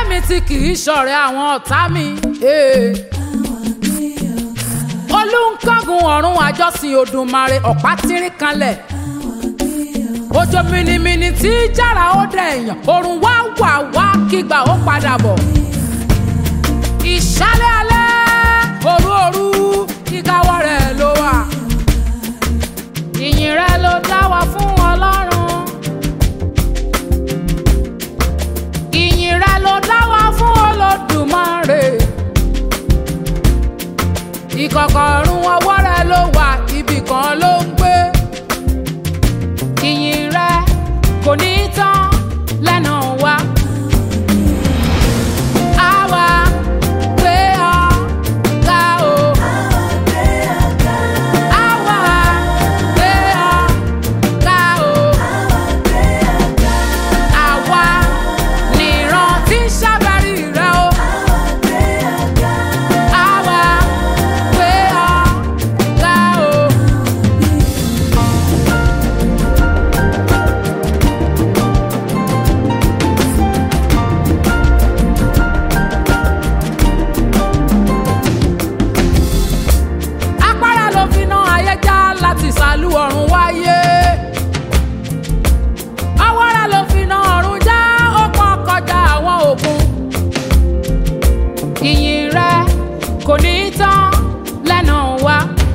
mi tí kì í ṣọ̀rẹ́ àwọn ọ̀tá mi. eh. olùkọ́gun ọ̀run àjọsìn Òdùmarè ọ̀pá tírín kanlẹ̀. òjò mìnìmìnì tí jára ó dẹ̀ èèyàn òrùn wá wà wá kígbà ó padà bọ̀. ìṣálẹ̀ alẹ́ òru òru kíkáwọ́ rẹ̀ ló wà. ìyìn rẹ̀ ló dá wa fún Ọlọ́run. ìyìn rẹ̀ ló dá wa fún Olódùmarè. ìkọ̀kọ̀ ọ̀run ọwọ́ rẹ̀ ló wà ibì kan ló ń gbé. ìyìn rẹ̀ kò ní tán lẹ́nu wa. Àwa gbé ọ ga o. Àwa gbé ọ ga o. Àwa nìran tí ń ṣàbẹ̀rí rẹ o. Àwa gbé ọ ga o. Apára ló fi ná ayé já láti sàlú ọ̀run wáyé. Awọ́ra ló fi ná ọ̀run já ó pọ́n kọjá àwọn òkun. Ìyìn rẹ kò ní tán lẹ́nu wa.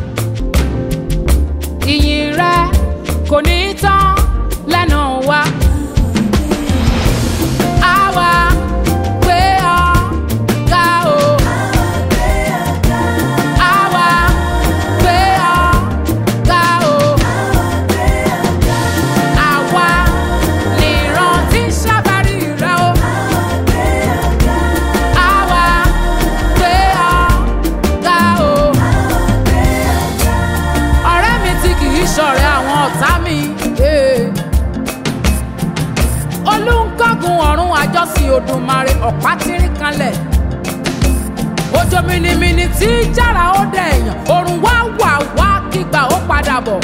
Ìyìn rẹ kò ní tán lẹ́nu wa. Àwa gbé ọ ga o. Àwa gbé ọ ga o. Àwa nìran tí ń ṣàbárí rẹ o. Àwa gbé ọ ga o. Ọ̀rẹ́ mi tí kì í ṣọ̀rẹ́ àwọn ọ̀tá mi. eh. Olùkọ́gun ọ̀run àjọsìn Òdùmarè ọ̀pá tírín kanlẹ̀ òjò mìnìmìnì tí jára ó dẹ̀ èèyàn òrùn wá wà wá kígbà ó padà bọ̀.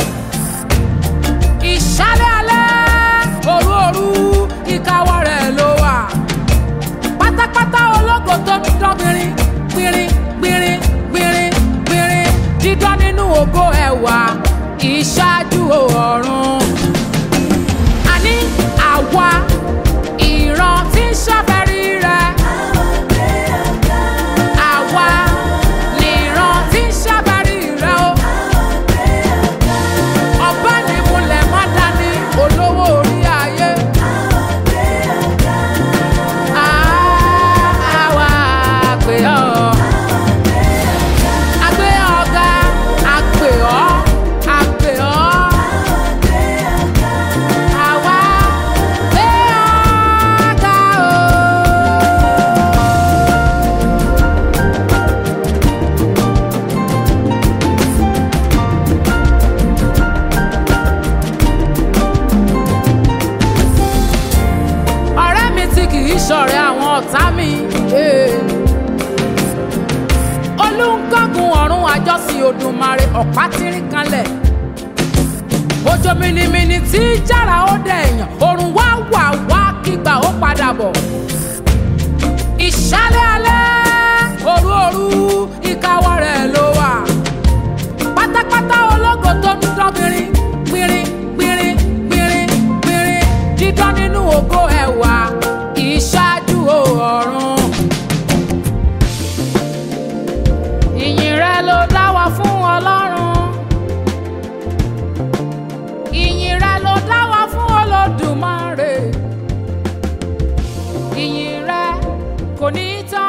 ìṣálẹ̀ alẹ́ òru òru ìkáwọ́ rẹ̀ ló wà. pátápátá ológo tó ń dán gbìnrín gbìnrín gbìnrín gbìnrín gbìnrín dídán nínú ògo ẹwà ìṣáájú ọ̀run. àní àwa ìran tí ń ṣàfẹ́rí rẹ̀. Àwa nìran tí ń ṣàbárí rẹ o. Ọba ní múlẹ̀ má dání olówó orí ayé. Àwa àgbè ọ́. Àgbè ọ̀gá àgbè ọ́ àgbè ọ́. Àwa gbé ọ̀gá o. ọ̀rẹ́ mi tí kì í ṣọ̀rẹ́ àwọn ọ̀tá mi. eh. olùkọ́gun ọ̀run àjọsìn Òdùmarè ọ̀pá tírín kanlẹ̀. òjò mìnìmìnì tí jára ó dẹ̀ èèyàn òrùn wá wà wá kígbà ó padà bọ̀. ìṣálẹ̀ alẹ́ òru òru ìkáwọ́ rẹ̀ ló wà. pátápátá ológo tó ń dán gbìnrín gbìnrín gbìnrín gbìnrín gbìnrín dídán nínú ògo ẹwà ìṣáájú ọ̀run. ìyìn rẹ ló dá wa fún Ọlọ́run. ìyìn rẹ ló dá wa fún Olódùmarè. ìyìn rẹ kò ní tán.